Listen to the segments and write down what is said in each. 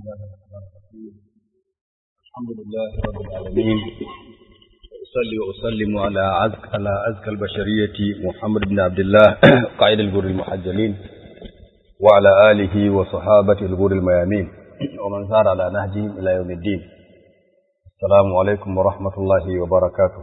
الحمد لله رب العالمين أصلي وأسلم على أزكى على أزكى البشرية محمد بن عبد الله قائد الجر المحجلين وعلى آله وصحابته الغر الميامين ومن سار على نهجهم إلى يوم الدين السلام عليكم ورحمة الله وبركاته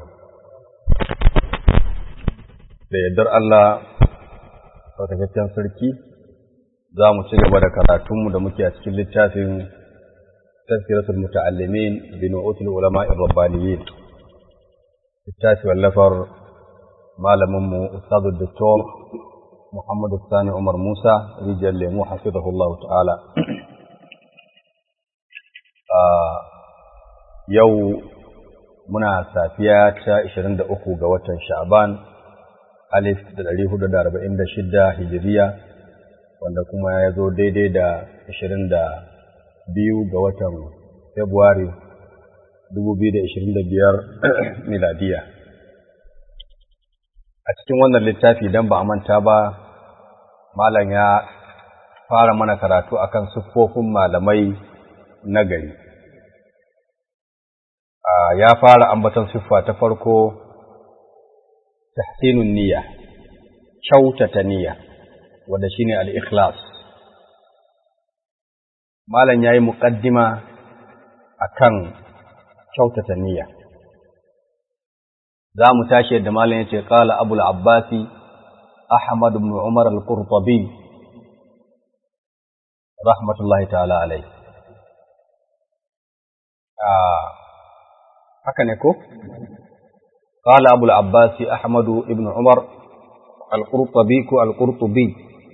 da yardar Allah sautakakken sarki za mu ci gaba da karatunmu da muke a cikin littafin tazkiratul muta'allimin bi nu'utul ulama'i rabbaniyin littafi wallafar malaminmu ustadu doktor Muhammad Sani Umar Musa rijal lemu hafizahullahu ta'ala yau muna safiya ta 23 ga watan Sha'ban alif da ɗari hudu da arba'in da shidda hijiriya wanda kuma ya zo daidai da ashirin da biyu ga watan februari dubu biyu da ashirin da biyar miladiya a cikin wannan littafi don ba a manta ba malam ya fara mana karatu akan siffofin malamai na gari ya fara ambaton siffa ta farko tahsinun niyya kyautata niyya wanda shine al-ikhlas malam yayi muqaddima akan kyautata niyya za mu tashi yadda malam yace qala abul abbasi ahmad ibn umar al-qurtubi rahmatullahi ta'ala alayhi haka ne ko قال أبو العباس أحمد بن عمر القرطبي القرطبي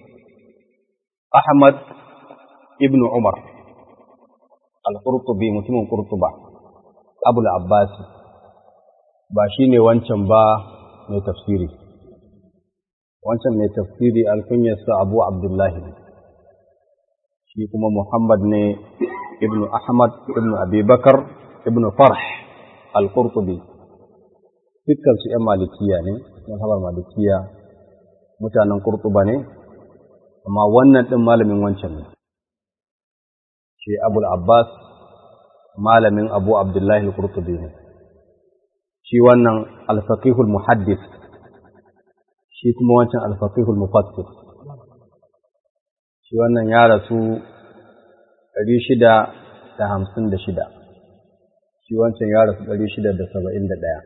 أحمد ابن عمر القرطبي متم قرطبة أبو العباس باشيني وانشن با mai tafsiri wancan mai tafsiri alkunyarsa abu abdullahi shi kuma muhammad ne ibnu ahmad ibnu abubakar ibnu farh al-qurtubi dukkan su ‘yan malikiya ne, mazhabar malikiya mutanen kurtuba ne, amma wannan ɗin malamin wancan ne. Shi Abul Abbas malamin Abu Abdullahi kurtubi ne. Shi wannan alfaqihul muhaddis, shi kuma wancan alfaqihul mufassir. Shi wannan ya rasu ɗari shida da hamsin da shida, shi wancan ya rasu ɗari shida da saba'in da ɗaya.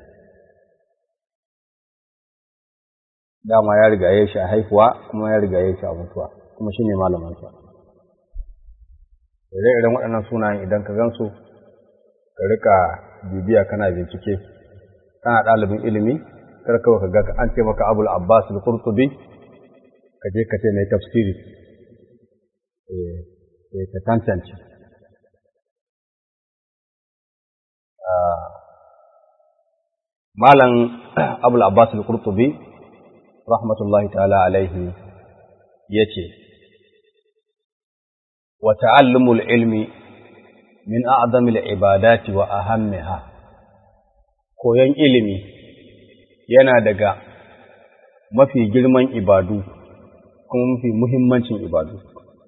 dama ya rigaye shi a haifuwa kuma ya rigaye shi a mutuwa kuma shi ne malamansa ire-iren waɗannan sunayen idan ka gansu ka rika bibiya kana bincike kana ɗalibin ilimi kar kawai ka ga an ce maka abul abbas al-qurtubi ka je ka ce mai tafsiri eh ka tantance malam abul abbas al-qurtubi rahmatullahi ta'ala alaihi ya ce, Wa ta'allumul ilmi min a'zamil ibadati wa ahammiha koyon ilimi yana daga mafi girman ibadu kuma mafi muhimmancin ibadu.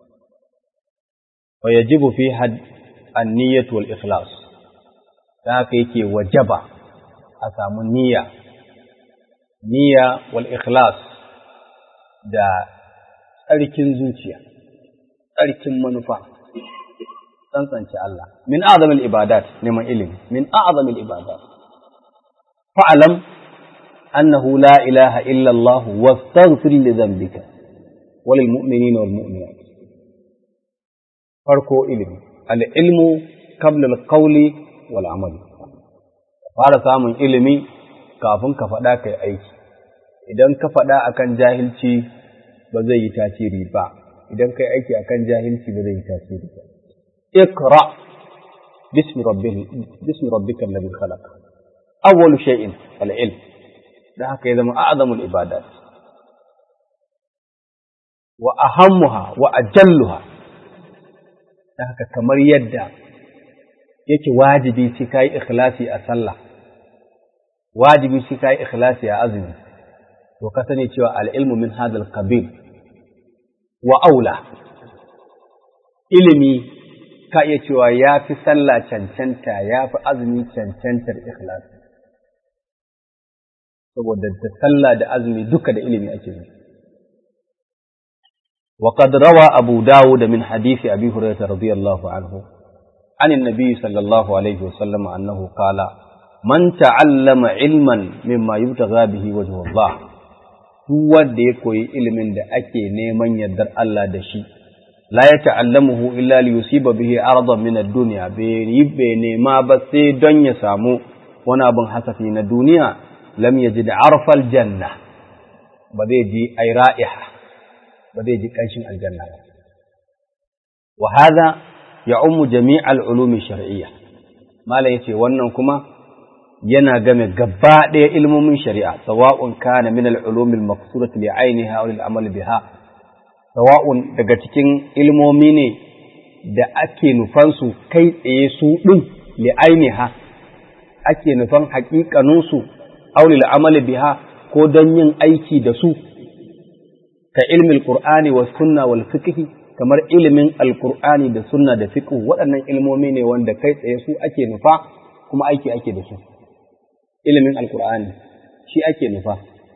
Wa yajibu fi had an-niyyatu wal ikhlas ta haka yake wajaba a samu niyya niyya wal ikhlas da tsarkin zuciya tsarkin manufa tsantsance Allah min a'zamil ibadat neman ilimi min a'zamil ibadat fa'lam annahu la ilaha illa Allah wastaghfir li dhanbika wal mu'minina wal mu'minat farko ilimi al ilmu qabla al qawli wal amali fara samun ilimi kafin ka faɗa kai aiki idan ka faɗa akan jahilci ba zai yi tasiri ba idan kai aiki akan jahilci ba zai yi tasiri ba اقرأ باسم ربه باسم ربك الذي خلق أول شيء العلم ده هكذا ما أعظم العبادات وأهمها وأجلها ده هكذا كمر يدى yake wajibi sai kai ikhlasi a sallah wajibi sai kai ikhlasi a azumi to ka sani cewa al-ilmu min hadha al wa aula ilimi ka iya cewa ya fi sallah cancanta ya fi azumi cancantar ikhlas saboda da sallah da azumi duka da ilimi ake yi وقد روى أبو داود من حديث أبي هريرة رضي الله عنه عن النبي صلى الله عليه وسلم أنه قال من تعلم علما مما يبتغى به وجه الله هو da ya koyi ilimin da ake neman yardar Allah da shi la ya ta'allamuhu illa li yusiba bihi aradan min ad-dunya bai nema ba sai don ya samu wani abin hasafi na duniya lam yajid arfal janna ba zai ji ay ra'iha ba zai ji kanshin aljanna ba wa hadha ya'ummu jami'al ulumi shar'iyya malam yace wannan kuma yana game gaba ɗaya ilmomin shari'a sawa'un kana min al-ulum al-maqsurati li 'ainiha aw lil-amal biha sawa'un daga cikin ilmomi ne da ake nufan su kai tsaye su din li 'ainiha ake nufan haƙiƙanin su aw lil-amal biha ko don yin aiki da su ka ilmin qur'ani was sunna wal fiqh kamar ilimin alqur'ani da sunna da fiqh waɗannan ilmomi ne wanda kai tsaye su ake nufa kuma aiki ake da su ilimin alkur'ani shi ake nufa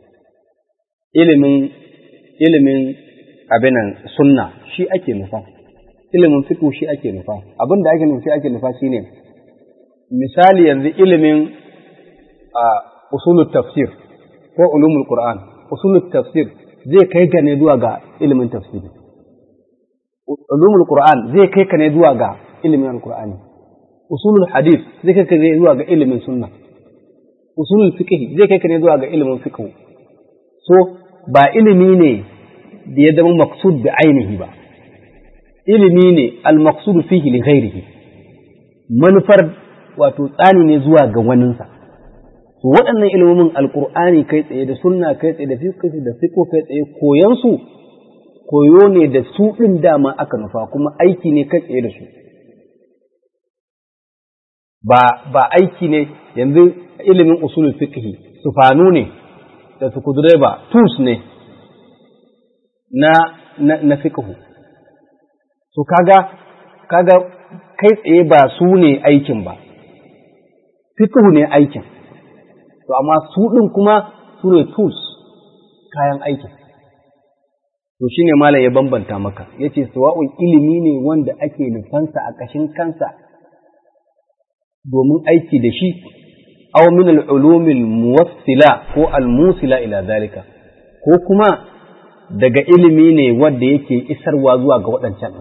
ilimin ilimin abinan sunna shi ake nufa ilimin fiqh shi ake nufa abin da ake nufi ake nufa shine misali yanzu ilimin a usulut tafsir ko ulumul qur'an usulut tafsir zai kai ka ne zuwa ga ilimin tafsiri ulumul qur'an zai kai ka ne zuwa ga ilimin alqur'ani usulul hadith zai kai ka ne zuwa ga ilimin sunna usulul fiqh zai kai ka ne zuwa ga ilimin fiqh so ba ilimi ne da ya zama maqsud da ainihi ba ilimi ne al maqsud fihi li ghairihi manufar wato tsani ne zuwa ga waninsa to waɗannan ilimomin alqur'ani kai tsaye da sunna kai tsaye da fiqh da fiqh kai tsaye koyan su koyo ne da su ɗin dama aka nufa kuma aiki ne kai tsaye da su ba ba aiki ne yanzu ilimin usulul fiqh sufanu ne da su kudure ba tools ne na na, na fiqh so kaga kaga kai tsaye ba su ne aikin ba fiqh ne aikin to amma su din kuma su ne tools kayan aikin to shine malam ya bambanta maka yace sawa'un ilimi ne wanda ake nufansa a kashin kansa domin aiki da shi aw min al-ulum al-muwassila ko al-musila ila zalika ko kuma daga ilimi ne wanda yake isarwa zuwa ga waɗancan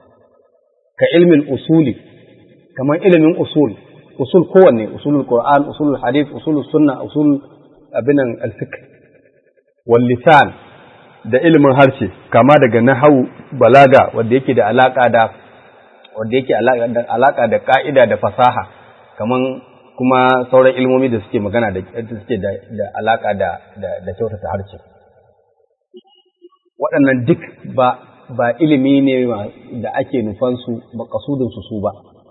ka ilmin usuli kamar ilimin usul usul kowanne usulul qur'an usulul hadith usulul sunna usul abinan al-fiqh wal lisan da ilimin harshe kama daga nahawu balaga wanda yake da alaka da wanda yake alaka da ka'ida da fasaha kaman kuma sauran ilmomi da suke magana da suke da, alaka da da, kyautata harshe waɗannan duk ba ba ilimi ne da ake nufan su makasudin su su ba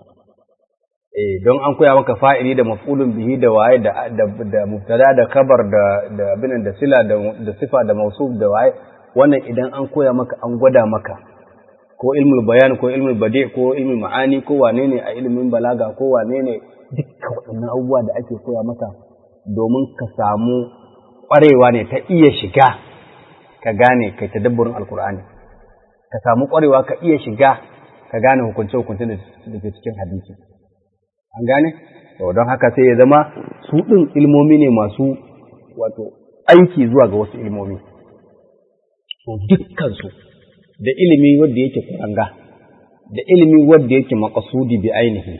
eh don an koya maka fa'ili da maf'ulun bihi da waye da da mubtada da kabar da da abinan da sila da da sifa da mausuf da waye wannan idan an koya maka an gwada maka ko ilmul bayan ko ilmul badi ko ilmul ma'ani ko wane ne a ilimin balaga ko wane ne dukkan waɗannan abubuwa da ake koya maka domin ka samu ƙwarewa ne ta iya shiga ka gane kai tadabburin alkur'ani ka samu ƙwarewa ka iya shiga ka gane hukunce-hukunce da ke cikin hadisi an gane to don haka sai ya zama su ɗin ilmomi ne masu wato aiki zuwa ga wasu ilmomi to dukkansu da ilimi wanda yake kuranga da ilimi wanda yake makasudi bi ainihi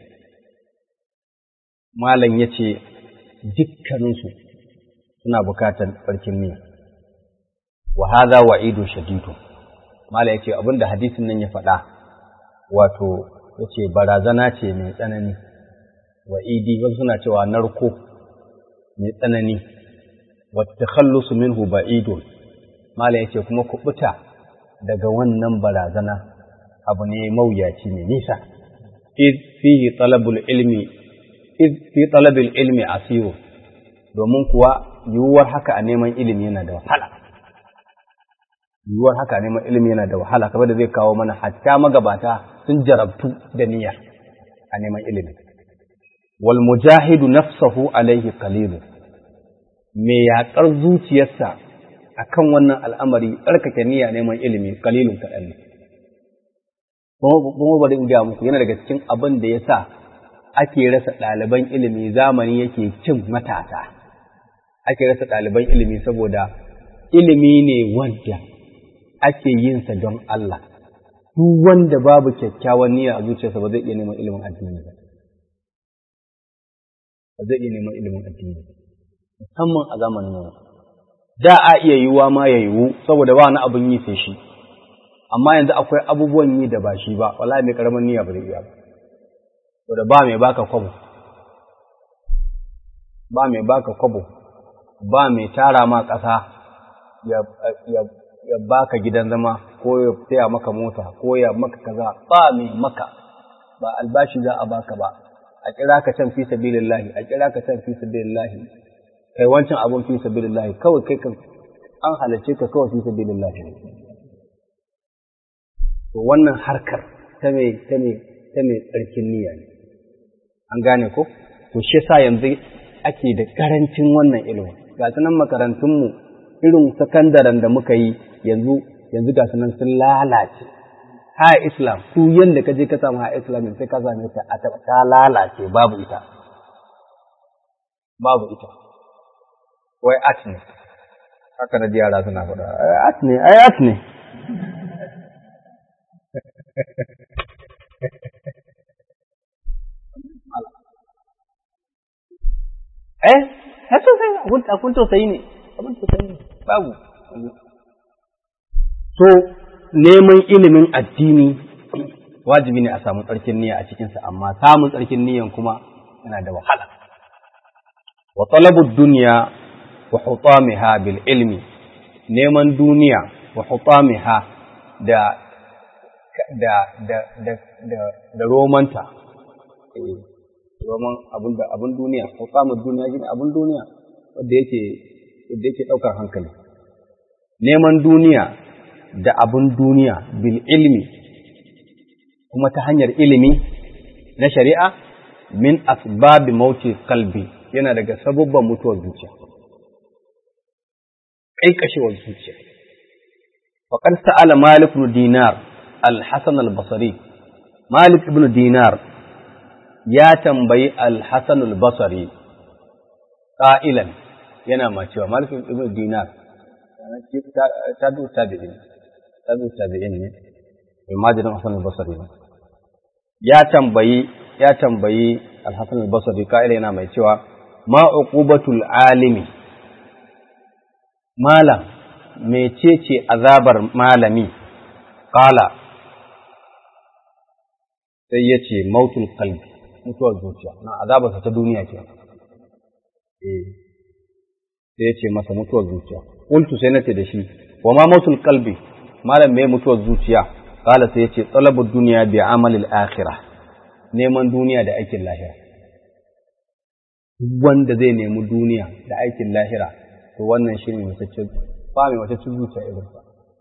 malam ya ce dukkaninsu suna bukatar farkin niyya wa hadha wa'idu shadidu malam ya ce abinda hadisin nan ya faɗa wato ya ce barazana ce mai tsanani wa'idi wasu suna cewa narko mai tsanani wata khallusu minhu ba'idun malam ya ce kuma kuɓuta daga wannan barazana abu ne mawuyaci mai nisa fihi talabul ilmi fi talabil ilmi asiru domin kuwa yiwuwar haka a neman ilimi yana da wahala yiwuwar haka a neman ilimi yana da wahala kamar da zai kawo mana hatta magabata sun jarabtu da niyya a neman ilimi wal mujahidu nafsahu alaihi qalilun me yaƙar zuciyarsa akan wannan al'amari tsarkake niyya neman ilimi qalilun kaɗan ne kuma bari in ga muku yana daga cikin abin da ya sa ake rasa ɗaliban ilimi zamani yake cin matasa ake rasa ɗaliban ilimi saboda ilimi ne wanda ake yinsa don Allah duk wanda babu kyakkyawan niyya a zuciyarsa ba zai iya neman ilimin addini ba ba zai iya neman ilimin addini musamman a zamanin nan da a iya yiwuwa ma ya yiwu saboda ba wani abin yi sai shi amma yanzu akwai abubuwan yi da ba shi ba wallahi mai karamin niyya ba zai iya ba saboda ba mai baka kwabo ba mai baka kwabo ba mai tara ma ƙasa ya, ya, ya baka gidan zama ko ya taya maka mota ko ya maka kaza ba mai maka ba albashi za a baka ba a kira ka can fi sabilillahi a kira ka can fi sabilillahi kai wancan abun fi sabilillahi kawai kai kan an halarce ka kawai fi sabilillahi to wannan harkar ta mai ta mai ta mai tsarkin niyya ne an gane ko to shi yasa yanzu ake da karancin wannan ilimin ga nan makarantunmu irin sakandaren da muka yi yanzu yanzu ga nan sun lalace ha islam su yanda ka je ka samu ha islam sai ka same ta a ta lalace babu ita babu ita wai at ne haka na yara suna faɗa at ne ai at ne eh har sosai abun tausayi ne abun tausayi ne babu so neman ilimin addini wajibi ne a samu tsarkin niyya a cikinsa amma samun tsarkin niyyan kuma yana da wahala wa talabu dunya wa hutamiha bil ilmi neman duniya wa hutamiha da da da da da, da romanta roman abun da abun duniya hutamud duniya shine abun duniya wanda yake wanda yake daukar hankali neman duniya da abun duniya bil ilmi kuma ta hanyar ilimi na shari'a min asbabi mauti kalbi yana daga sabubban mutuwar zuciya ƙaiƙashewar zuciya faƙar sa'ala malik ibn dinar al-hasan al-basri malik ibn dinar ya tambayi al-hasan al-basri ƙa'ilan yana ma cewa malik ibn dinar tabi'u tabi'in tabi'u tabi'in ne imajirin hasan al-basri ne ya tambayi ya tambayi al-hasan al-basri ƙa'ila yana mai cewa ma uqubatul alimi malam mecece azabar malami qala sai ya ce mautul qalbi mutuwar zuciya na azabarsa ta duniya ke eh sai ya ce masa mutuwar zuciya qultu sai nace da shi wa ma mautul qalbi malam me mutuwar zuciya qala sai ya ce talabud dunya bi amalil akhirah neman duniya da aikin lahira wanda zai nemi duniya da aikin lahira to wannan shi ne mataccen ba mai mataccen zuciya irinsa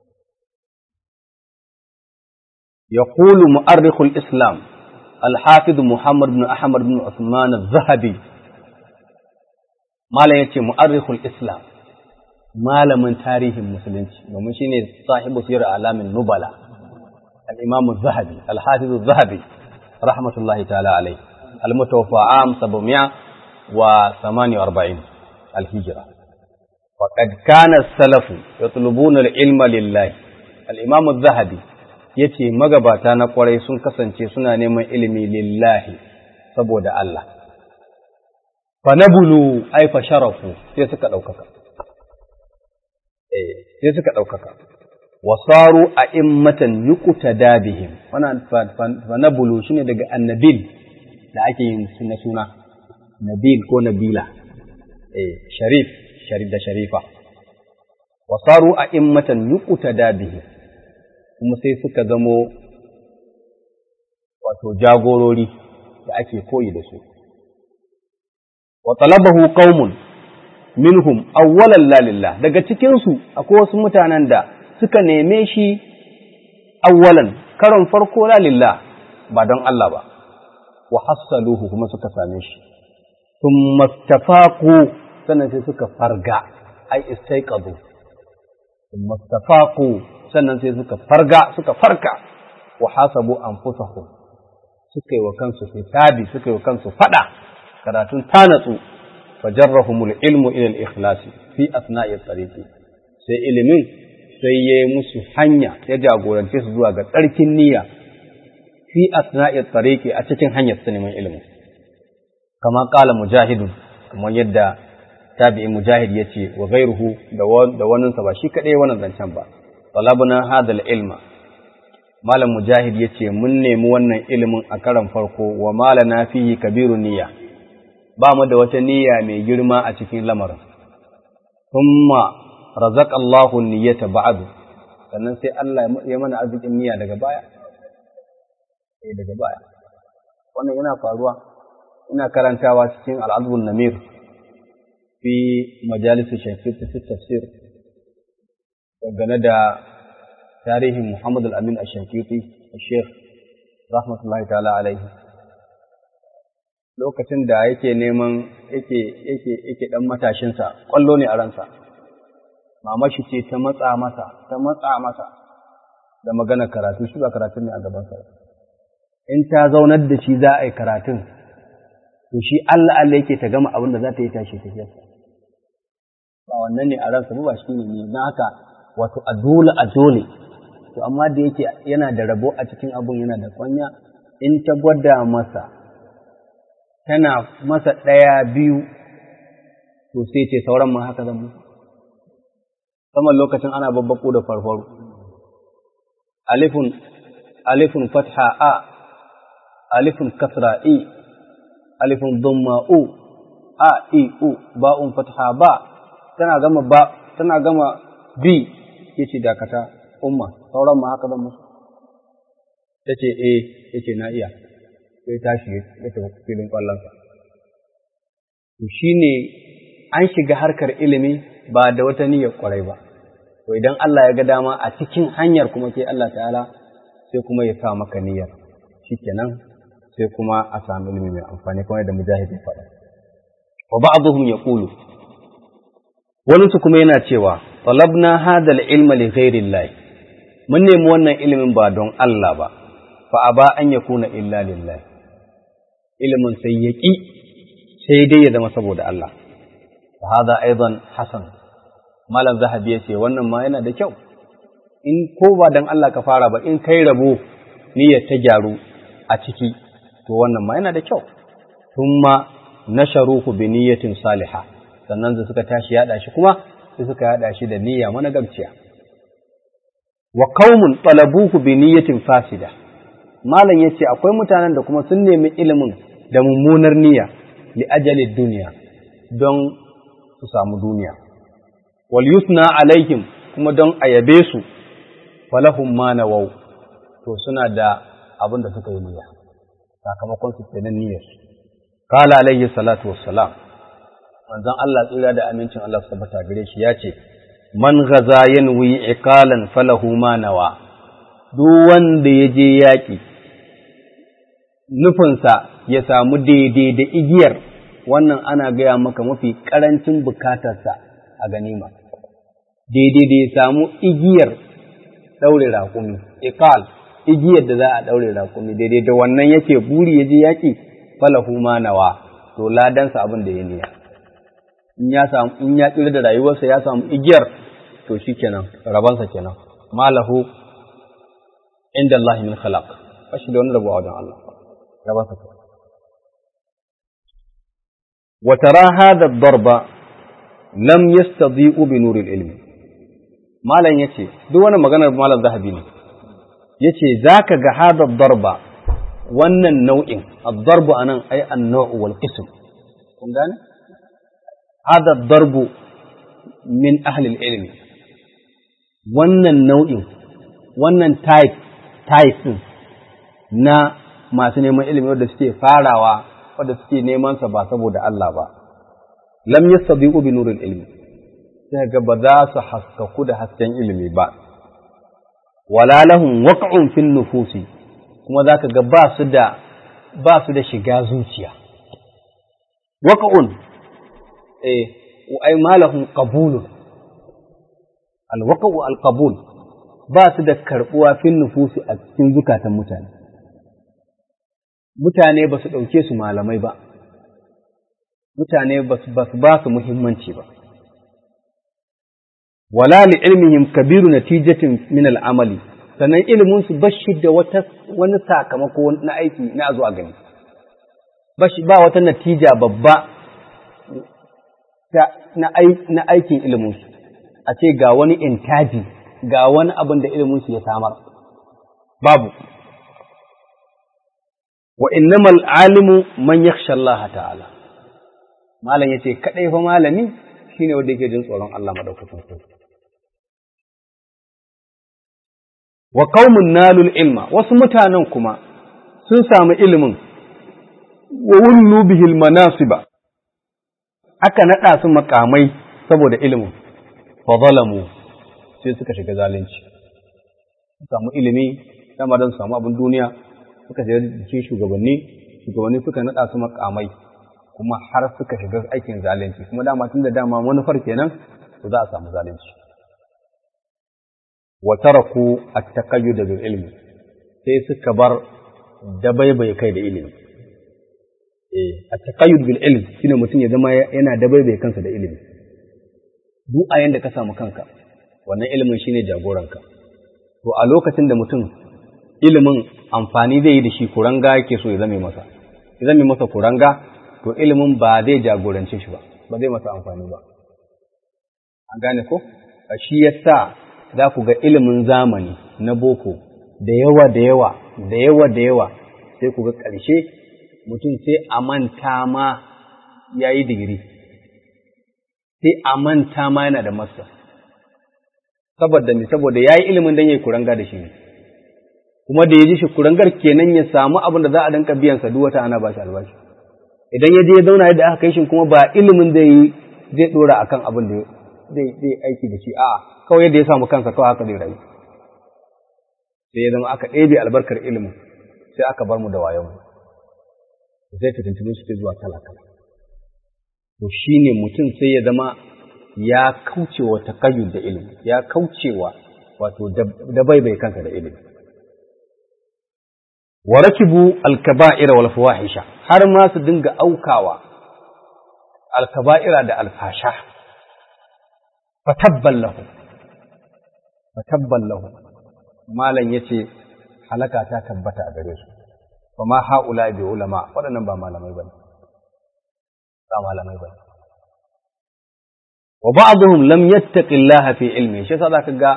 يقول مؤرخ الإسلام الحافظ محمد بن أحمد بن عثمان الذهبي ما لا يتي مؤرخ الإسلام ما من تاريخ المسلمين ومن شيني صاحب سير أعلام النبلاء الإمام الذهبي الحافظ الذهبي رحمة الله تعالى عليه المتوفى عام 748 الهجرة وقد كان السلف يطلبون العلم لله الإمام الذهبي yace magabata na kwarai sun kasance suna neman ilimi lillahi saboda Allah fa nabulu ay fa sharafu sai suka daukaka eh sai suka daukaka wasaru a'immatan yuqtada bihim wannan fa nabulu shine daga annabil da ake yin suna suna nabil ko nabila eh sharif sharif da sharifa wasaru a'immatan yuqtada bihim kuma sai suka zamo wato jagorori da ake koyi da su wa talabahu qaumun minhum awwalan la lillah daga cikin su akwai wasu mutanen da suka neme shi awwalan karon farko la lillah ba don Allah ba wa hassaluhu kuma suka same shi thumma istafaqu sannan sai suka farga ai istaiqadu thumma istafaqu sannan sai suka farga suka farka wa hasabu anfusahum suka yi wa kansu hisabi suka yi wa kansu fada karatun tanatsu fajarrahumul ilmu ila al-ikhlas fi asna'i tariqi sai ilimin sai ya yi musu hanya ya jagorance su zuwa ga tsarkin niyya fi asna'i tariqi a cikin hanyar su neman ilimin kama qala mujahidun kamar yadda tabi'in mujahid yace wa ghayruhu da wannan sa ba shi kadai wannan zancen ba talabna hadal ilma malam mujahid yace mun nemi wannan ilimin a karan farko wa malana fihi kabiru niyya ba mu da wata niyya mai girma a cikin lamarin thumma razaqallahu niyyata ba'du sannan sai Allah ya mana arzikin niyya daga baya eh daga baya wannan yana faruwa ina karantawa cikin al'adbun namir fi majalis shaykh fi tafsir dangane da tarihin Muhammad al-Amin ash-Shankiti Sheikh rahmatullahi ta'ala alaihi lokacin da yake neman yake yake yake dan matashinsa kwallo ne a ransa mama shi ce ta matsa masa ta matsa masa da magana karatu shi ba karatun ne a gabansa in ta zaunar da shi za a yi karatun to shi Allah Allah yake ta gama abin da za ta yi tashi tafiyarsa ba wannan ne a ransa ba shi ne na haka wato a dole a dole to amma da yake yana da rabo a cikin abun yana da kwanya in ta gwada masa tana masa ɗaya biyu to sai ce sauran ma haka zan musu saman lokacin ana babbaku da farfaru alifun alifun fatha a alifun kasra i alifun dhamma u a i u ba'un fatha ba tana gama ba tana gama bi yace dakata umma sauran ma haka zan musu tace eh yace na iya sai tashi ya tafi filin kwallonsa to shine an shiga harkar ilimi ba da wata niyyar kwarai ba to idan Allah ya ga dama a cikin hanyar kuma ke Allah ta'ala sai kuma ya sa maka niyyar shikenan sai kuma a samu ilimi mai amfani kuma da mujahid ya faɗa wa ba'dhum yaqulu wani su kuma yana cewa talabna hadha al-ilma li ghayri Allah mun nemi wannan ilimin ba don Allah ba fa aba an yakuna illa lillah ilimin sai yaki sai dai ya zama saboda Allah fa hada aidan hasan malam zahabi ya ce wannan ma yana da kyau in ko ba dan Allah ka fara ba in kai rabo niyyar ta gyaru a ciki to wannan ma yana da kyau thumma nasharuhu bi niyyatin salihah sannan da suka tashi yada shi kuma sai suka yada shi da niyya managarciya wa qaumun talabuhu bi niyyatin fasida malam yace akwai mutanen da kuma sun nemi ilimin da mummunar niyya li ajali duniya don su samu duniya wal yusna alaihim kuma don a yabe su falahum ma nawau to suna da abin da suka yi niyya sakamakon su kenan niyyar su qala alaihi salatu wassalam manzon Allah tsira da amincin Allah su tabbata gare shi ya ce man ghaza yanwi iqalan falahu ma nawa duk wanda ya je yaƙi nufinsa ya samu daidai da igiyar wannan ana gaya maka mafi ƙarancin bukatarsa a ganima daidai da ya samu igiyar ɗaure raƙumi iqal igiyar da za a ɗaure raƙumi daidai da wannan yake buri ya je yaƙi falahu ma nawa to ladansa abin da ya niya in ya samu in ya tsira da rayuwarsa ya samu igiyar to shikenan rabansa kenan malahu inda Allah min khalaq kashi da wani rabu a wajen Allah rabansa kenan wa tara hadha ad-darba lam yastadi'u bi nur al-ilm malan yace duk wani maganar malam zahabi ne yace zaka ga hadha ad-darba wannan nau'in ad-darbu anan ay an-naw' wal qism kun gane هذا الضرب من أهل العلم wannan nau'in wannan type type na masu neman ilimi wadda suke farawa wadda suke neman sa ba saboda Allah ba lam yastabiqu bi nuril ilmi sai ga ba za su haskaku da hasken ilimi ba wala lahum waq'un fil nufusi kuma za ka ga ba su da ba su da shiga zuciya waka'un eh ai malahum qabulun alwaqa'u alqabul ba su da karbuwa fin nufusi a cikin zukatan mutane mutane ba su ɗauke su malamai ba mutane ba su ba su muhimmanci ba wala li ilmihim kabiru natijatin min al'amali sannan ilimin su bashi da wata wani sakamako na aiki na zo a gani bashi ba wata natija babba na aikin ilimin su a ce ga wani intaji ga wani abin da ilimin su ya samar babu wa innamal alimu man yakhsha Allah ta'ala malam yace kadai fa malami shine wanda yake jin tsoron Allah madaukakin sarki wa qaumun nalul ilma wasu mutanen kuma sun samu ilimin wa wullu bihil manasiba aka nada su makamai saboda ilimin fa zalamu sai suka shiga zalunci samu ilimi dama don samu abin duniya suka shiga jikin shugabanni shugabanni suka nada su makamai kuma har suka shiga aikin zalunci kuma dama tun da dama manufar kenan to za a samu zalunci wa taraku at-taqayyud bil ilmi sai suka bar dabaibai kai da ilimi eh at-taqayyud bil ilm shine mutum ya zama yana dabaibai kansa da ilimi duk a yanda ka samu kanka wannan ilimin shine jagoranka to a lokacin da mutum ilimin amfani zai yi da shi kuranga yake so ya zame masa ya zame masa kuranga to ilimin ba zai jagorance shi ba ba zai masa amfani ba an gane ko shi yasa za ku ga ilimin zamani na boko da yawa da yawa da yawa da yawa sai ku ga ƙarshe mutum sai a manta ma ya yi digiri sai a manta ma yana da masa saboda ne saboda ya yi ilimin don ya yi kuranga da shi ne kuma da ya ji shi kurangar kenan ya samu abin da za a danka biyansa duk wata ana ba shi albashi idan ya je ya zauna yadda aka kai shi kuma ba ilimin zai yi zai dora akan abin da zai zai aiki da shi a'a kawai yadda ya samu kansa kawai haka zai rayu sai ya zama aka ɗebe albarkar ilimin sai aka bar mu da wayon sai fitintunu suke zuwa kala kala to shine mutum sai ya zama ya kaucewa takayyud da ilimi ya kaucewa wato da bai bai kansa da ilimi wa rakibu alkaba'ira wal fawahisha har ma su dinga aukawa alkaba'ira da alfasha fatabban lahu fatabban lahu malam yace halaka ta tabbata a gare su fa ma haula bi ulama waɗannan ba malamai bane ba malamai bane wa ba'dhum lam yattaqillaha fi ilmi shi yasa zaka ga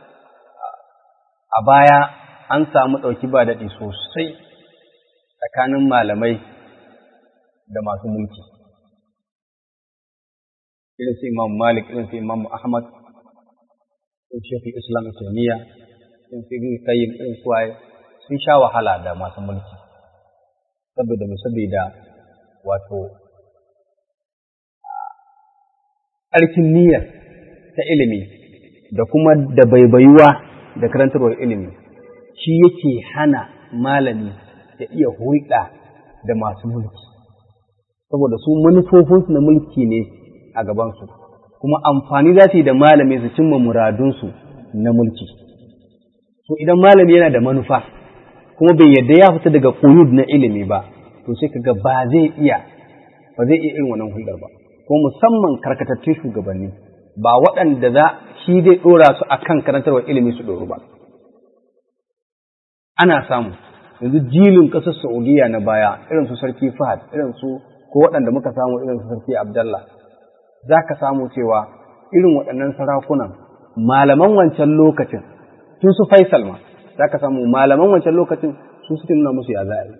a baya an samu ɗauki ba daɗi sosai tsakanin malamai da masu mulki. Irin su Imam Malik, irin su Imam Ahmad, irin Shekul Islam Islamiyya, irin su Ibn Qayyim, irin su waye sun sha wahala da masu mulki. Saboda mu saboda wato ƙarfin niyyar ta ilimi da kuma da baibayuwa da karantarwar ilimi. shi yake hana malami ya iya hulɗa da masu mulki saboda su manufofinsu na mulki ne a gabansu kuma amfani za su yi da malami su cimma muradunsu na mulki to idan malami yana da manufa kuma bai yadda ya fita daga ƙuyud na ilimi ba to sai kaga ba zai iya ba zai iya irin wannan hulɗar ba ko musamman karkatattun shugabanni ba waɗanda za shi zai ɗora su akan karantarwar ilimi su ɗoru ba ana samu yanzu jilin ƙasar Saudiya na baya irin su sarki Fahad irin su ko waɗanda muka samu irin su sarki Abdallah za ka samu cewa irin waɗannan sarakunan malaman wancan lokacin tun su Faisal ma za ka samu malaman wancan lokacin su suke nuna musu ya za'a yi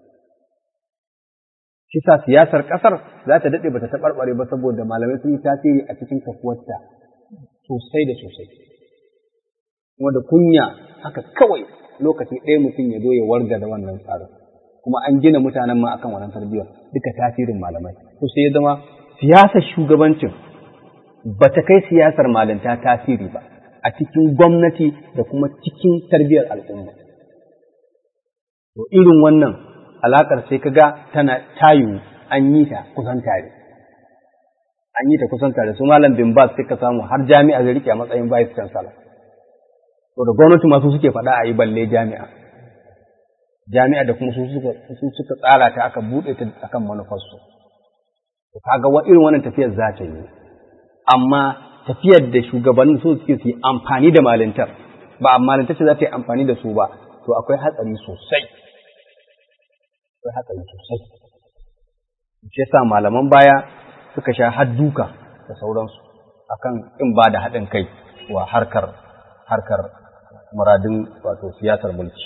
shi sa siyasar ƙasar za ta daɗe ba ta taɓarɓare ba saboda malamai sun yi tasiri a cikin kafuwarta sosai da sosai kuma da kunya haka kawai lokaci ɗaya mutum ya zo ya warga da wannan tsarin kuma an gina mutanen ma akan wannan tarbiyyar duka tasirin malamai to sai ya zama siyasar shugabancin ba ta kai siyasar malinta tasiri ba a cikin gwamnati da kuma cikin tarbiyyar al'umma to irin wannan alakar sai kaga tana tayu an yi ta kusan tare an yi ta kusan tare su malam bin bas suka samu har jami'a zai rike a matsayin vice chancellor to da gwamnati masu suke faɗa a yi balle jami'a jami'a da kuma su suka tsara ta aka buɗe ta akan manufarsu to kaga wa irin wannan tafiyar za ta yi amma tafiyar da shugabannin su suke su yi amfani da malintar ba amma malintar ce za ta yi amfani da su ba to akwai hatsari sosai akwai hatsari sosai shi yasa malaman baya suka sha hadduka da sauransu akan in ba da haɗin kai wa harkar harkar muradin wato siyasar mulki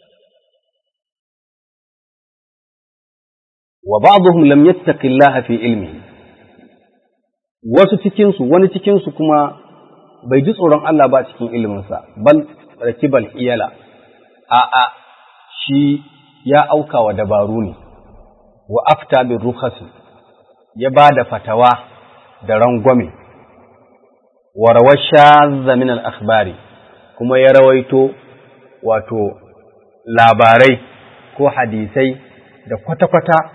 wa ba'dhum lam yattaqillaha fi ilmihi wasu cikin su wani cikin su kuma bai ji tsoron Allah ba cikin iliminsa bal rakibal iyala a a shi ya auka wa dabaru ne wa afta bin rukhasi ya ba da fatawa da rangwame wa rawasha min al-akhbari kuma ya rawaito wato labarai ko hadisai da kwata-kwata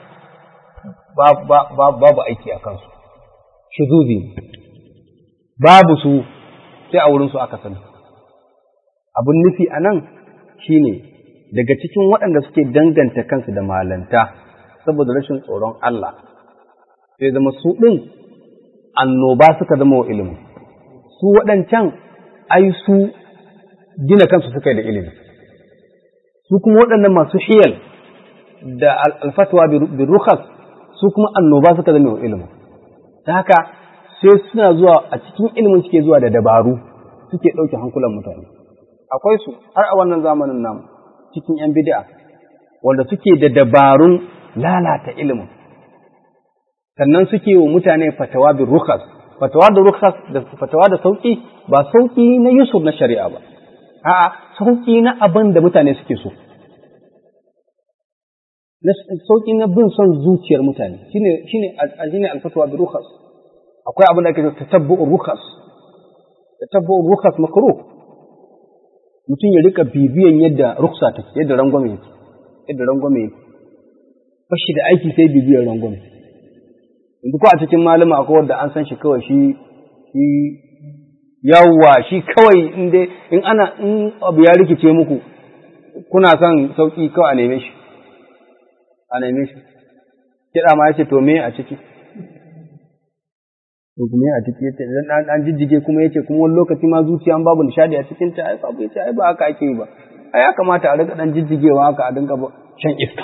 babu aiki a kansu shuzuzi babu su sai a wurinsu aka sani abin nufi a nan shi ne daga cikin waɗanda suke danganta kansu da malanta saboda rashin tsoron Allah sai zama su ɗin annoba suka zama wa ilimin su waɗancan ai su gina kansu suka yi da ilimi su kuma waɗannan masu hiyal da alfatwa bin rukhas su kuma annoba suka zama wa ilimin ta haka sai suna zuwa a cikin ilimin suke zuwa da dabaru suke ɗauke hankulan mutane akwai su har a wannan zamanin namu cikin ‘yan bid'a wanda suke da dabarun lalata ilimin sannan suke wa mutane fatawa bin rukas fatawa da rukas da fatawa da sauki ba sauki na yusuf na shari'a ba a'a sauki na abin da mutane suke so sauki na bin son zuciyar mutane shine shine shine alfatwa bi rukhas akwai abin da ake cewa tatabbu'ur rukhas tatabbu'ur rukhas makruh mutum ya rika bibiyan yadda ruksa take yadda rangwame yake yadda rangwame yake bashi da aiki sai bibiyar rangwame yanzu ko a cikin malama akwai wanda an san shi kawai shi shi yawwa shi kawai in dai in ana in abu ya rikice muku kuna son sauki kawai a neme shi a neme shi kiɗa ma ya ce to me a ciki to me a ciki yace idan an jijjige kuma yace kuma wani lokaci ma zuciya an babu nishadi a cikin ta ai babu yace ai ba haka ake yi ba ai ya kamata a rika dan jijjigewa haka a dinga shan iska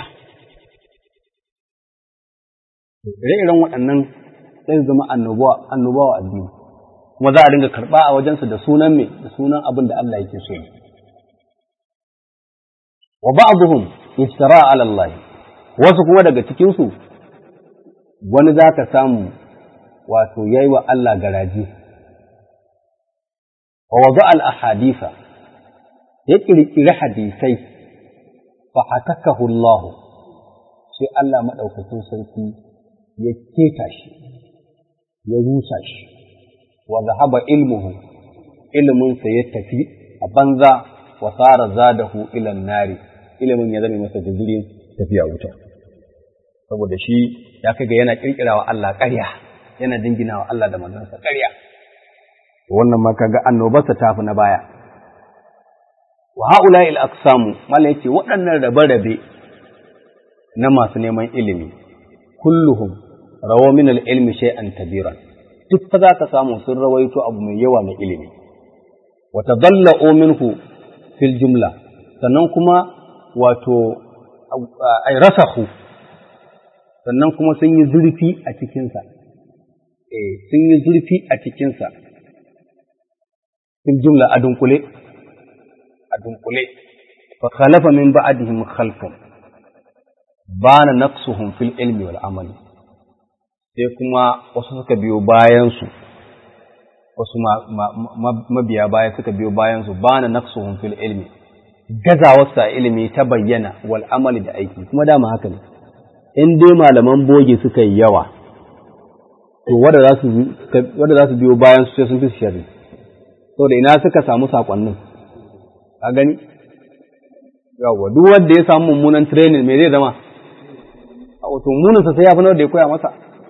ire-iren waɗannan sai zama annobawa annobawa addini kuma za a dinga karɓa a wajensu da sunan me da sunan abin da Allah yake so wa ba'dhum iftara ala Allah wasu kuma daga cikin su wani zaka samu wato yayi wa Allah garaji wa wada al ahaditha ya kirkiri hadisai fa hatakahu Allah sai Allah madaukakin sarki ya keta shi ya rusa shi wa zahaba ilmuhu ilminsa ya tafi a banza wa sara zadahu ila nari ilimin ya zame masa guzurin tafiya wuta saboda shi ya kai ga yana kirkirawa Allah ƙarya yana dinginawa Allah da manzansa ƙarya wannan ma kaga annobarsa tafi na baya wa haula il aqsamu mala yace waɗannan rabe-rabe na masu neman ilimi kulluhum rawa min al-ilmi shay'an kabiran duk fa za ka samu sun rawaito abu mai yawa na ilimi wa tadallau minhu fil jumla sannan kuma wato ay rasahu sannan kuma sun yi zurfi a cikinsa eh sun yi zurfi a cikinsa fil jumla a dunkule a dunkule fa khalafa min ba'dihim khalfun bana naqsuhum fil ilmi wal amali sai kuma wasu suka biyo bayansu wasu mabiya baya suka biyo bayansu ba na naqsuhum fil ilmi gazawarsa a ilimi ta bayyana wal amali da aiki kuma dama haka ne in dai malaman boge suka yi yawa to wanda za su wanda za su biyo bayansu sai sun fi sharri saboda ina suka samu sakonnin a gani yawwa duk wanda ya samu mummunan training me zai zama a wato mummunansa sai ya fi da ya koya masa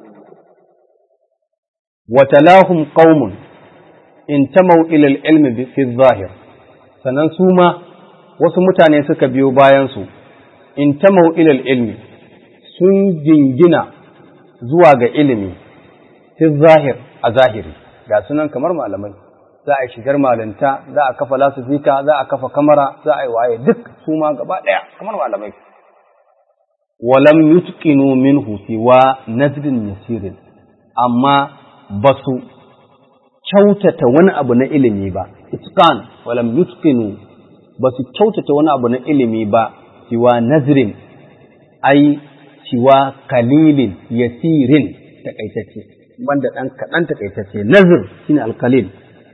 wa talahum qaumun in tamau ila al-ilmi fi zahir sannan su ma wasu mutane suka biyo bayan su in tamau ila al-ilmi sun jingina zuwa ga ilimi fi zahir a zahiri ga sunan kamar malamai za a yi shigar malinta za a kafa lasifika za a kafa kamara za a yi waye duk su ma gaba ɗaya kamar malamai walam yutqinu minhu siwa nazrin yasirin amma ba su kyautata wani abu na ilimi ba itqan walam yutqinu ba su kyautata wani abu na ilimi ba siwa nazrin ai siwa kalilin yasirin takaitacce banda ɗan kaɗan takaitacce nazir shine alkalil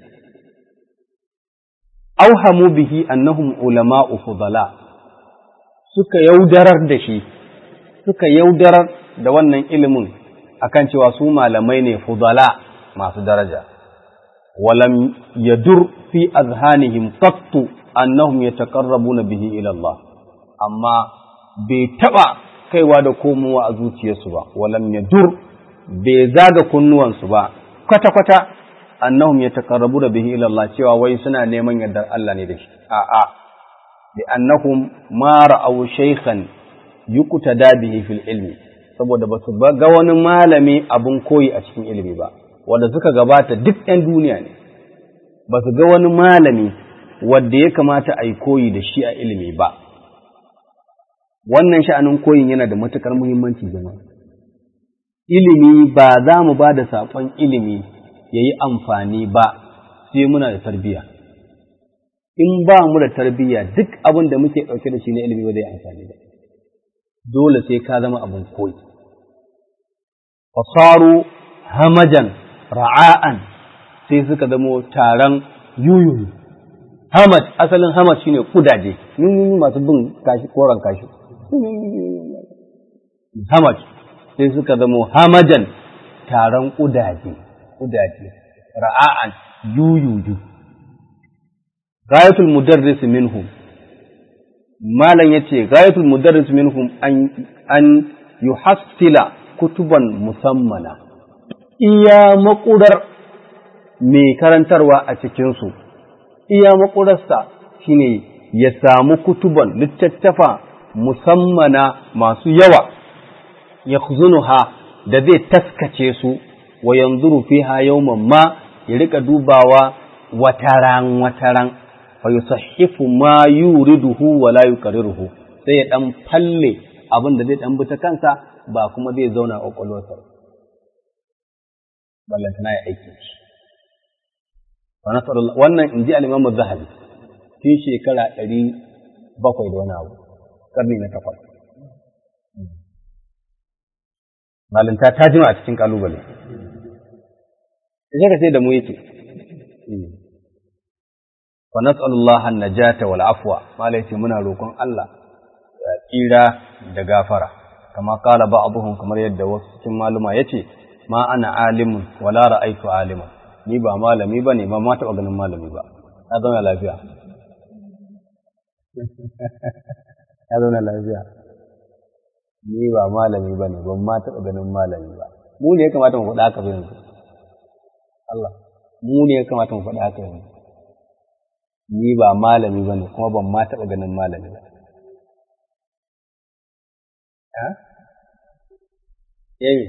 auhamu bihi annahum ulama'u fudala suka yaudarar da shi suka yaudarar da wannan ilimin akan cewa su malamai ne fudala masu daraja walam yadur fi azhanihim qattu annahum yataqarrabuna bihi ila Allah amma bai taba kaiwa da komowa a zuciyarsu ba walam yadur bai zaga kunnuwansu ba kwata kwata annahum yataqarrabuna bihi ila Allah cewa wai suna neman yardar Allah ne da shi a'a bi annahum ma ra'aw shaykhan yuqtada bihi fil ilmi saboda ba su ga wani malami abun koyi a cikin ilimi ba wanda suka gabata duk ɗan duniya ne ba su ga wani malami wanda ya kamata a yi koyi da shi a ilimi ba wannan sha'anin koyin yana da matukar muhimmanci jama'a ilimi ba za mu ba da saƙon ilimi ya yi amfani ba sai muna da tarbiyya in ba mu da tarbiyya duk abin da muke ɗauke da shi na ilimi ba zai amfani ba dole sai ka zama abin koyi fasaru hamajan ra'a'an sai suka zamo taron yuyuyu hamad asalin hamad shine kudaje yuyuyu masu bin kashi koran kashi hamad sai suka zamo hamajan taron kudaje kudaje ra'a'an yuyuyu gayatul mudarris minhum malam yace gayatul mudarris minhum an an yuhassila kutuban musammana iya makurar mai karantarwa a cikinsu iya makurarsa shine ya samu kutuban littattafa musammana masu yawa ya ha da zai taskace su wa yanzuru fiha yawman ma ya rika dubawa wataran wataran fa yusahhifu ma yuriduhu wa la yuqarriruhu sai ya dan falle abin da zai dan bi ta kansa ba kuma zai zauna a kwakwalwarsa ballantana ya aiki shi wannan in ji alimamu zahabi tun shekara ɗari bakwai da wani abu ƙarni na takwas malinta ta jima a cikin ƙalubale sai ka sai da mu yake wa nas'alullaha an-najata wal afwa malai ce muna roƙon Allah ya tsira da gafara kama kala ba'dhum kamar yadda wasu cikin maluma yace ma ana alimun wala ra'aytu aliman ni ba malami bane ba ma taɓa ganin malami ba ya zauna lafiya ya zauna lafiya ni ba malami bane ban ma taɓa ganin malami ba mu ne ya kamata mu faɗa haka ba yanzu Allah mu ne ya kamata mu faɗa haka yanzu ni ba malami bane kuma ban ma taɓa ganin malami ba Yayi.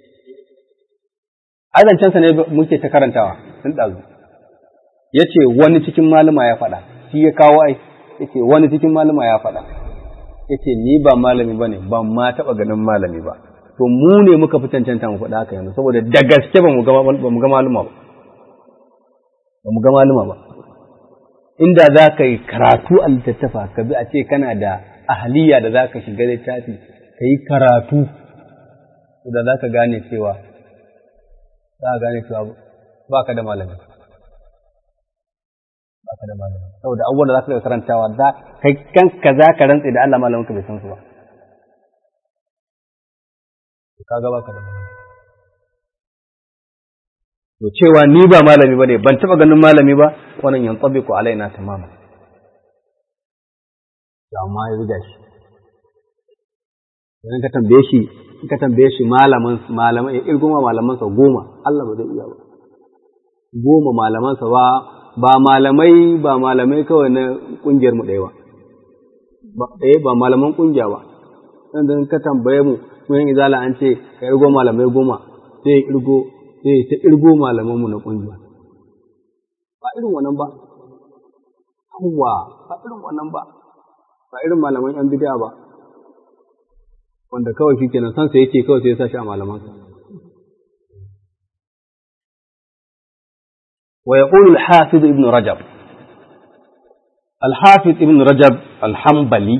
Azancensa ne muke ta karantawa sun ɗazu. Ya ce wani cikin malama ya faɗa, shi ya kawo ai, ya ce wani cikin malama ya faɗa. Ya ce ni ba malami ba ne, ban ma taɓa ganin malami ba. To mu ne muka fi cancanta mu faɗa haka yanzu, saboda da gaske ba mu ga maluma ba. Ba mu ga maluma ba. Inda za ka yi karatu a littattafa, ka bi a ce kana da ahaliya da za ka shiga littafi, ka yi karatu da za ka gane cewa za ka gane cewa ba ka da malami ba ka da malami saboda abubuwan da za ka daga karantawa za kai kanka za ka rantse da Allah malamin ka bai san su ba ka ga ba ka da malami to cewa ni ba malami ba ne ban taɓa ganin malami ba wannan yan tsabiku alaina tamama to amma ya riga shi idan ka tambaye shi in ka tambaye shi malaman malaman ya irgoma malamansa goma Allah ba zai iya ba goma malamansa ba ba malamai ba malamai kawai na kungiyar mu ɗaya ba eh ba malaman kungiya ba dan ka tambaye mu mun izala an ce ka irgo malamai goma sai ya irgo sai ta irgo malaman mu na kungiya ba irin wannan ba Yawwa, ba irin wannan ba, ba irin malaman ‘yan bid'a ba, wanda kawai shi kenan sansa yake kawai sai ya sa shi a malamansa. Wa ya al-Hafiz ibn Rajab, al-Hafiz ibn Rajab al-Hambali,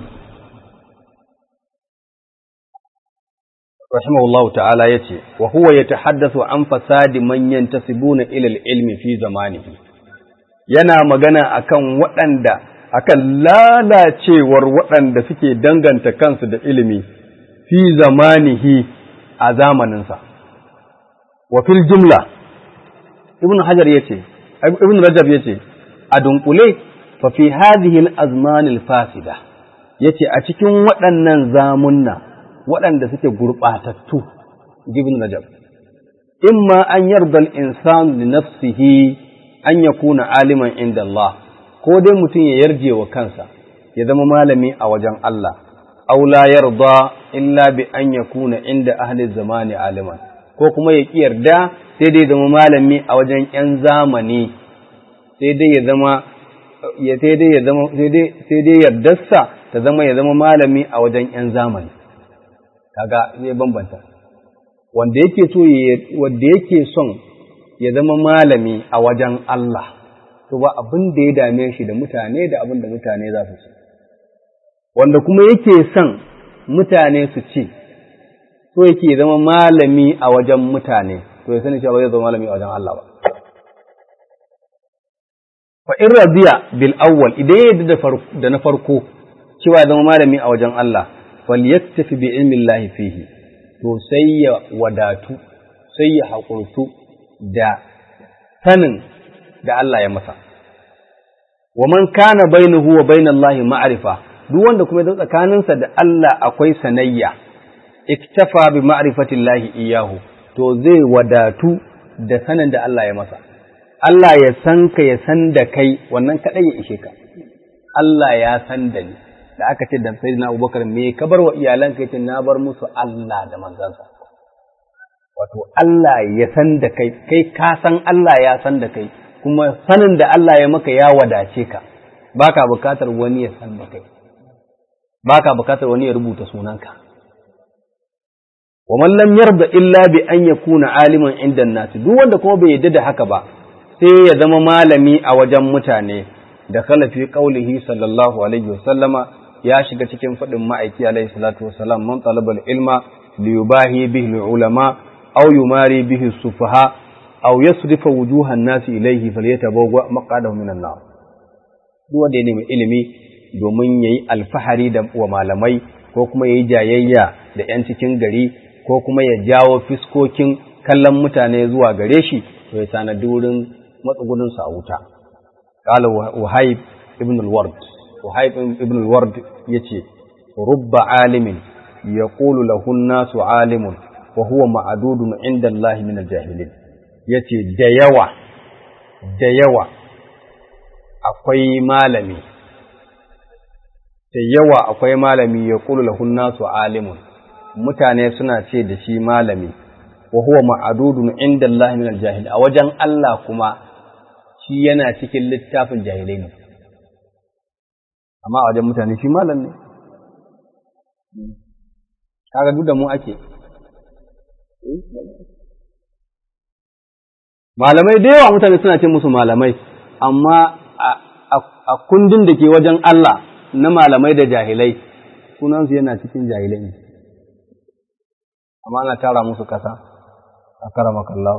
rahimahullahu ta'ala ya ce, wa huwa ya tahaddasu an fasadi manyan tasibuna ilal ilmi fi zamanihi. yana magana akan waɗanda akan lalacewar waɗanda suke danganta kansu da ilimi fi zamanihi a zamaninsa wa fil jumla ibn hajar yace ibn rajab yace a dunkule fa fi hadhihi al azman al fasida yace a cikin waɗannan zamunna waɗanda suke gurɓatattu ibn rajab imma an yarda al insan li nafsihi an ya kuna aliman inda Allah, ko dai mutum ya yarje wa kansa, ya zama malami a wajen Allah, aula yarda illa bi an ya kuna inda ahli zamani aliman, ko kuma ya ƙi yarda sai dai zama malami a wajen ‘yan zamani, sai dai ya zama ya sai dai ya zama sai dai yardarsa ta zama ya zama malami a wajen ‘yan zamani, kaga zai bambanta. Wanda yake so wanda yake son ya zama malami a wajen Allah, to ba abin da ya dame shi da mutane da abin da mutane za su ci. Wanda kuma yake son mutane su ci, so yake zama malami a wajen mutane, to ya sani cewa ba zai zama malami a wajen Allah ba. Fa in radiya bil awwal idan ya yarda da na farko cewa ya zama malami a wajen Allah, fal yaktafi bi ilmi Allah fihi, to sai ya wadatu, sai ya haƙurtu da sanin da Allah ya masa. Wa man kana bainahu wa bainallahi ma'rifa duk wanda kuma ya tsakaninsa da Allah akwai sanayya iktafa bi ma'rifatillahi iyahu to zai wadatu da sanin da Allah ya masa. Allah ya san ka ya san da kai wannan kadai ya ishe ka. Allah ya san da ni da aka ce da sayyidina Abubakar me ka bar wa iyalanka yace na bar musu Allah da manzansa. wato Allah ya san da kai, kai ka san Allah ya san da kai, kuma sanin da Allah ya maka ya wadace ka, ba ka bukatar wani ya san da kai, ba ka bukatar wani ya rubuta sunanka. Wa lam yarda illa bi an ya kuna aliman inda nasu, duk wanda kuma bai yarda da haka ba, sai ya zama malami a wajen mutane, da kalafi ƙaulihi sallallahu alaihi wasallama ya shiga cikin faɗin ma'aiki alaihi salatu wasalam man talabal ilma liyubahi bihi ulama أو يماري به السفهاء أو يصرف وجوه الناس إليه فليتبوأ مقعده من النار duk wanda ya nemi ilimi domin ya yi alfahari da wa malamai ko kuma ya yi jayayya da ‘yan cikin gari ko kuma ya jawo fiskokin kallon mutane zuwa gare shi to ya tanadi wurin matsugunansa a wuta. Kala Wahayib ibn al-Ward, Wahayib ibn al-Ward ya ce, Rubba alimin ya ƙulu lahun nasu alimun wa huwa ma'adudun inda Allah min al-jahilin yace da yawa da yawa akwai malami da yawa akwai malami ya kulu lahun nasu alimun mutane suna ce da shi malami wa huwa ma'adudun inda Allah min al-jahil a wajen Allah kuma shi yana cikin littafin jahilai ne amma a wajen mutane shi malam ne kaga duk da mu ake malamai da yawa mutane suna ce musu malamai amma a kundin da ke wajen Allah na malamai da jahilai sunansu yana cikin jahilai ne amma ana tara musu kasa a karamaka Allah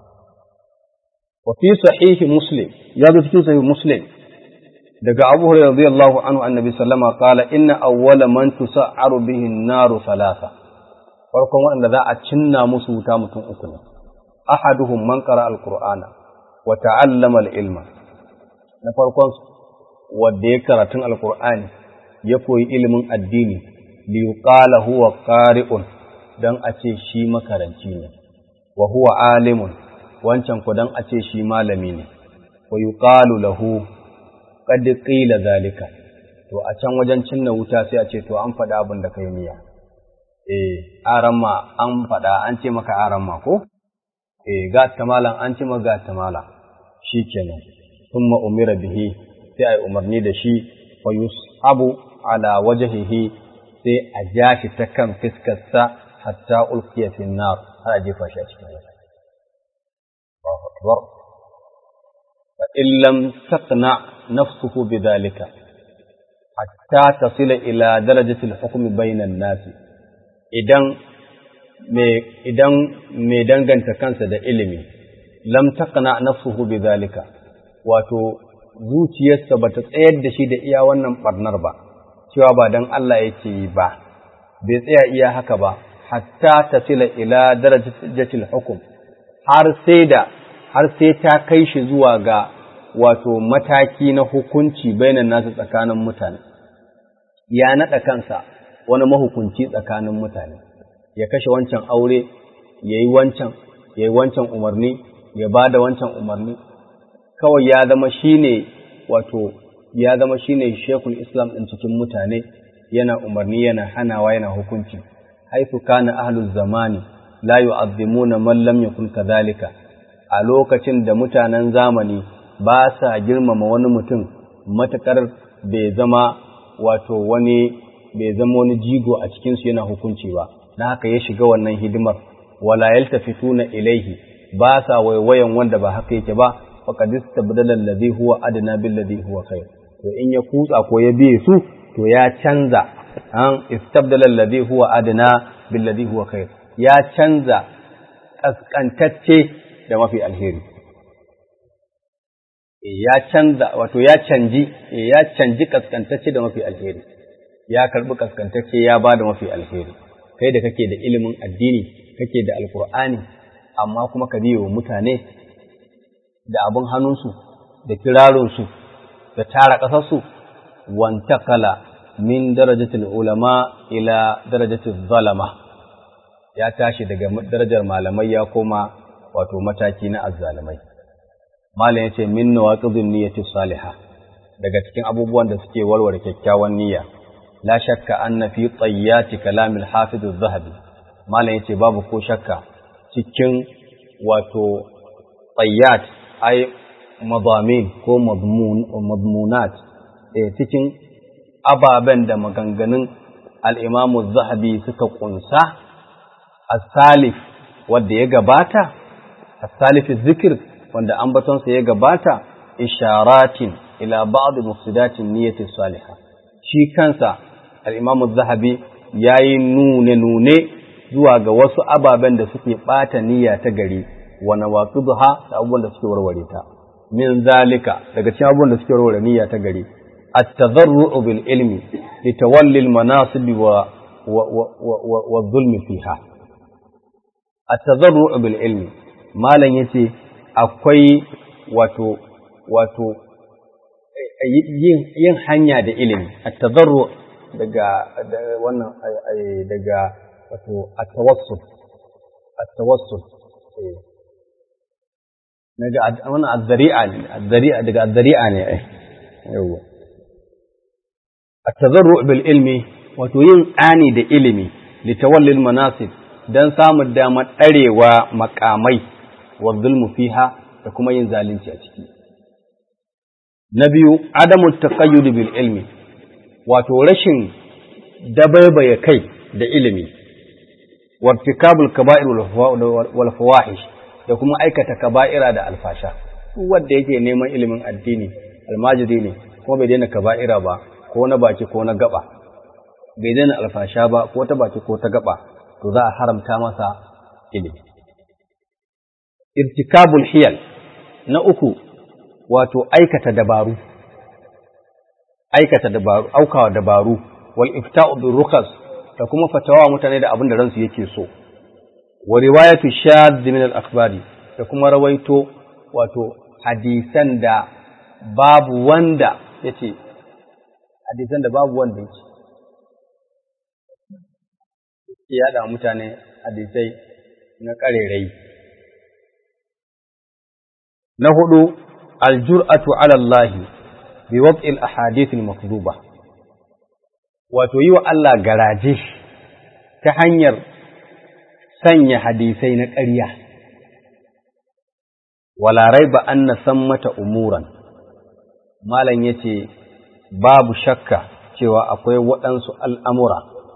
wa fi sahihi muslim ya zo cikin sahihi muslim daga Abu Hurairah radiyallahu anhu annabi sallama qala inna awwala man tusa'aru bihi an-naru thalatha farkon waɗanda za a cinna musu wuta mutum uku ne ahaduhum man qara al-qur'ana wa ta'allama al-ilma na farkon wanda ya karatun alqur'ani ya koyi ilimin addini li yuqala huwa qari'un dan a ce shi makaranci ne wa huwa alimun wancan ku dan a ce shi malami ne wa yuqalu lahu qad qila zalika to a can wajen cinna wuta sai a ce to an faɗa abin da kai niyya eh aramma an faɗa an ce maka aramma ko eh ga tamalan an ce maka ga tamala shikenan thumma umira bihi sai ai umarni da shi fa yushabu ala wajhihi sai a ja shi ta kan fiskarsa hatta ulqiya fi nar har a jefa shi a cikin wuta Allahu akbar fa in lam taqna nafsuhu bidhalika hatta tasila ila darajati al-hukm bayna an-nas idan me idan me danganta kansa da ilimi lam taqna nafsuhu bidhalika wato zuciyarsa bata tsayar da shi da iya wannan barnar ba cewa ba dan Allah yake yi ba bai tsaya iya haka ba hatta tasila ila darajatil hukm har sai da har sai ta kai shi zuwa ga wato mataki na hukunci bainan nasu tsakanin mutane ya naɗa kansa wani mahukunci tsakanin mutane ya kashe wancan aure ya yi wancan ya yi wancan umarni ya ba da wancan umarni kawai ya zama shi ne wato ya zama shi ne shekul islam ɗin cikin mutane yana umarni yana hanawa yana hukunci haifu kana ahlul zamani la yu'azzimuna man lam yakun kadhalika a lokacin da mutanen zamani ba sa girmama wani mutum matakar bai zama wato wani bai zama wani jigo a cikin su yana hukunci ba na haka ya shiga wannan hidimar wala yaltafituna ilaihi ba sa waiwayan wanda ba haka yake ba faqad istabdala alladhi huwa adna bil ladhi huwa khair to in ya kutsa ko ya biye su to ya canza an istabdala alladhi huwa adna bil ladhi huwa khair ya canza kaskantacce da mafi alheri ya canza wato ya canji ya canji kaskantacce da mafi alheri ya karbi kaskantacce ya ba da mafi alheri kai da kake da ilimin addini kake da alkur'ani amma kuma ka biyo mutane da abin hannunsu da kirarinsu da tara ƙasarsu wantakala min darajatul ulama ila darajatul zalama ya tashi daga darajar malamai ya koma wato mataki na azzalimai malam yace min nawaqidun niyyati salihah daga cikin abubuwan da suke warware kyakkyawan niyya la shakka anna fi tayyati kalam al-hafiz az-zahabi malam yace babu ko shakka cikin wato tayyat ay madamin ko madmun madmunat eh cikin ababen da maganganun al-imam az-zahabi suka kunsa as-salif wanda ya gabata as-salif az-zikr wanda ambatonsa ya gabata isharatin ila ba'd mufsidatin niyyati salihah shi kansa al-Imam az-Zahabi yayi nune nune zuwa ga wasu ababen da suke bata niyya ta gari wa nawaqidha da abubuwan da suke warware ta min zalika daga cikin abubuwan da suke warware niyya ta gari at-tadarru'u bil ilmi li tawalli al-manasib wa wa dhulmi fiha at-tadarru'u bil ilmi malan yace akwai wato wato yin hanya da ilimi at-tadarru daga wannan daga wato at-tawassul at-tawassul daga wannan az-zari'a ne az-zari'a daga az-zari'a ne ai yawa at-tadarru bil ilmi wato yin tsani da ilimi litawallil manasib dan samun damar ɗarewa makamai wa zulmu fiha da kuma yin zalunci a ciki na biyu adamu taqayyud bil ilmi wato rashin dabaibaye kai da ilimi wartikabul kaba'ir wal fawahish da kuma aikata kaba'ira da alfasha duk wanda yake neman ilimin addini almajiri ne kuma bai daina kaba'ira ba ko na baki ko na gaba bai daina alfasha ba ko ta baki ko ta gaba to za a haramta masa ilimi irtikabul hiyal na uku wato aikata dabaru aikata dabaru aukawa dabaru wal ifta'u bil rukas da kuma fatawa mutane da abin da ransu yake so wa riwayatu shadh min al akhbari da kuma rawaito wato hadisan da babu wanda yace hadisan da babu wanda ya ce ke yada mutane hadisai na ƙarerai na hudu aljur'atu ala Allah bi wad'il ahadith al-makdhuba wato yi wa Allah garaje ta hanyar sanya hadisai na ƙarya wala raiba anna sammata umuran malam yace babu shakka cewa akwai waɗansu al'amura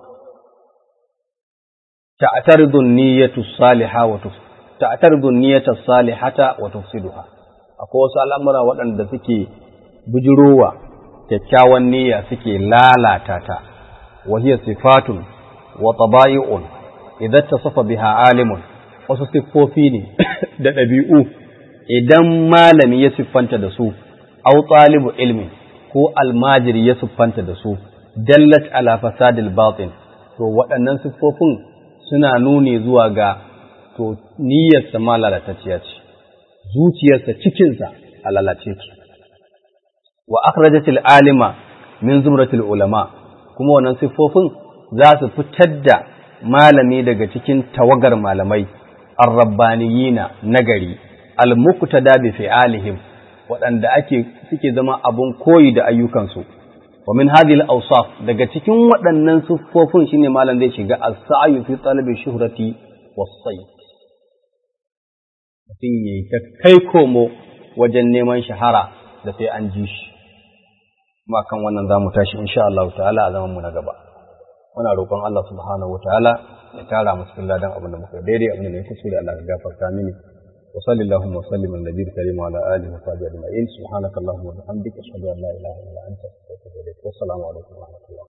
ta'taridu niyyatu salihah wa ta'taridu niyyata salihata wa tufsiduha akwai wasu al'amura waɗanda suke bujurowa kyakkyawan niyya suke lalata ta wa hiya sifatun wa tabayi'un idan tasafa biha alimun wasu siffofi ne da ɗabi'u idan malami ya siffanta da su au talibu ilmi ko almajiri ya siffanta da su dallat ala fasadil batin to waɗannan siffofin suna nuni zuwa ga to niyyarsa ma lalatacciya ce zuciyarsa cikinsa a lalace ce wa akhrajatil alima min zumratil ulama kuma wannan siffofin za su fitar da malami daga cikin tawagar malamai arrabbaniyina nagari almuqtada bi fi'alihim waɗanda ake suke zama abun koyi da ayyukansu wa min hadhihi al-awsaf daga cikin waɗannan siffofin shine malam zai shiga as-sa'yu fi talabi shuhrati was-sayd mutum yayi ta kai komo wajen neman shahara da sai an ji shi kuma kan wannan zamu tashi insha Allah ta'ala a zaman mu na gaba muna roƙon Allah subhanahu wa ta'ala ya tara mu cikin ladan abin da muka daidai abin da ya kuskure Allah ka gafarta mini wa sallallahu wa sallim ala nabiyil karim wa ala alihi wa sahbihi ajma'in subhanakallahumma wa bihamdika ashhadu an la ilaha illa anta astaghfiruka wa atubu ilaik wa assalamu alaikum wa rahmatullahi